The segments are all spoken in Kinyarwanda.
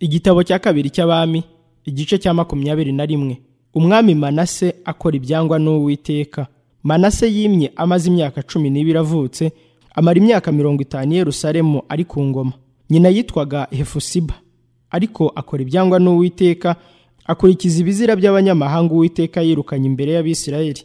igitabo cya kabiri cy'abami igice cya makumyabiri na rimwe umwami manase akora ibyangwa n'uwiteka manase yimye amaze imyaka cumi n'ibiri avutse amara imyaka mirongo itanu i yerusalemu ari ku ngoma nyina yitwaga hefusiba ariko akora ibyangwa n'uwiteka akurikiza ibizira by'abanyamahanga uwiteka yirukanye imbere y'abisirayeli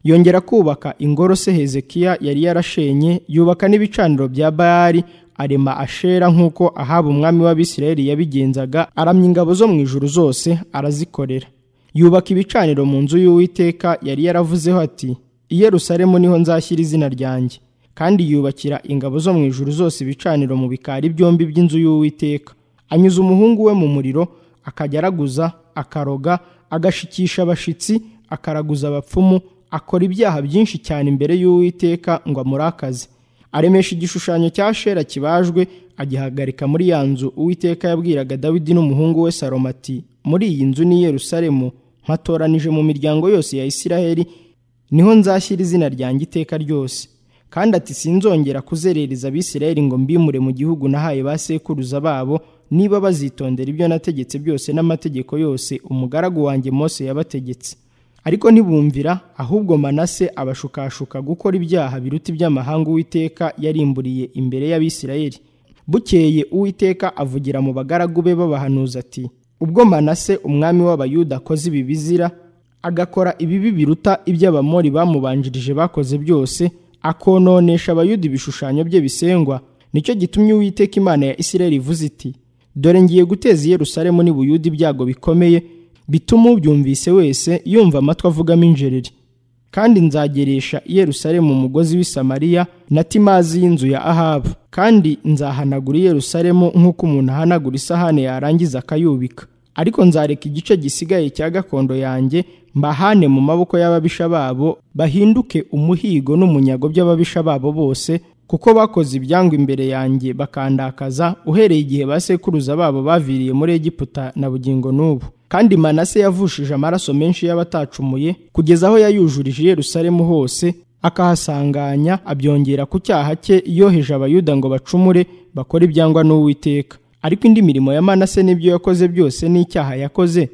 yongera kubaka ingoro se hezekiya yari yarashenye yubaka n'ibicaniro bya bayali arema ashera nk'uko ahaba umwami w'abisirayeli yabigenzaga aramya ingabo zo mu ijuru zose arazikorera yubaka ibicaniro mu nzu y'uwiteka yari yaravuzeho ati i yerusalemu niho nzashyira izina ryanjye kandi yubakira ingabo zo mu ijuru zose ibicaniro mu bikari byombi by'inzu y'uwiteka anyuza umuhungu we mu muriro akajya araguza akaroga agashikisha abashitsi akaraguza abapfumu akora ibyaha byinshi cyane imbere y'uwiteka ngo amurakaze aremesha igishushanyo cya shera kibajwe agihagarika muri ya nzu uwiteka yabwiraga dawidi n'umuhungu we salomo ati muri iyi nzu ni yerusalemu nkatoranije mu miryango yose ya isiraheli niho nzashyira izina ryanjye iteka ryose kandi ati sinzongera kuzerereza abisiraheli ngo mbimure mu gihugu nahaye ba sekuruza babo niba bazitondera ibyo nategetse byose n'amategeko yose umugaragu wanjye mose yabategetse ariko ntibumvira ahubwo manase abashukashuka gukora ibyaha biruta iby'amahanga uwiteka yarimburiye imbere y'abisirayeli bukeye uwiteka avugira mu bagaragu be babahanuza ati ubwo manase umwami w'abayuda akoze ibi bizira agakora ibibi biruta iby'abamori bamubanjirije bakoze byose akononesha abayuda ibishushanyo bye bisengwa nicyo gitumye uwiteka imana ya isirayeli ivuze iti dore ngiye guteza i yerusalemu n'ibuyuda ibyago bikomeye bituma ubyumvise wese yumva amatwi avugamo injereri kandi nzageresha i yerusalemu umugozi w'i samariya na timazi y'inzu ya ahabu kandi nzahanagura i yerusalemu nk'uko umuntu ahanagura isahane yarangiza akayubika ariko nzareka igice gisigaye cya gakondo yanjye mbahane mu maboko y'ababisha babo bahinduke umuhigo n'umunyago by'ababisha babo bose kuko bakoze ibyangwa imbere yanjye bakandakaza uhereye igihe ba sekuruza babo baviriye muri egiputa na bugingo n'ubu kandi manase yavushije amaraso menshi y'abatacumuye kugeza aho yayujurije i yerusalemu hose akahasanganya abyongera ku cyaha cye yoheje abayuda ngo bacumure bakore ibyangwa n'uwiteka ariko indi mirimo ya manase n'ibyo yakoze byose n'icyaha yakoze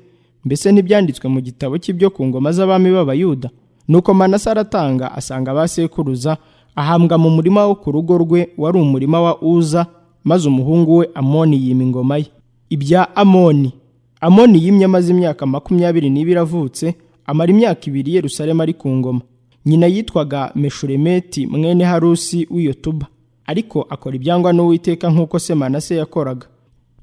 mbese ntibyanditswe mu gitabo cy'ibyo ku ngoma z'abami b'abayuda nuko manase aratanga asanga abasekuruza ahambwa mu murima wo ku rugo rwe wari umurima wa uza maze umuhungu we amoni yima ingoma ye ibya amoni amoni yimye amaze imyaka makumyabiri n'ibiri avutse amara imyaka ibiri yerusalemu ari ku ngoma nyina yitwaga meshuremeti mwene harusi w'iyotuba ariko akora ibyangwa n'uwiteka nk'uko se manase yakoraga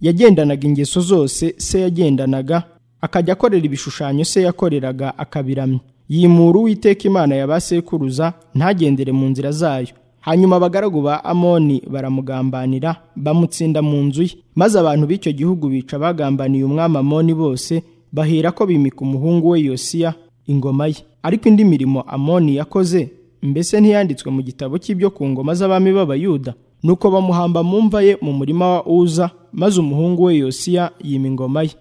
yagendanaga ingeso zose se yagendanaga akajya akorera ibishushanyo se yakoreraga akabiramya yimura uwiteka imana ya ba sekuruza ntagendere mu nzira zayo hanyuma abagaragu ba amoni baramugambanira bamutsinda mu nzu ye maze abantu b'icyo gihugu bica bagambaniye umwami amoni bose bahera ko bimika umuhungu we yosiya ingoma ye ariko indi mirimo amoni yakoze mbese ntiyanditswe mu gitabo cy'ibyo ku ngoma z'abami b'abayuda nuko bamuhamba mu mva ye mu murima wa uza maze umuhungu we yosiya yima ingoma ye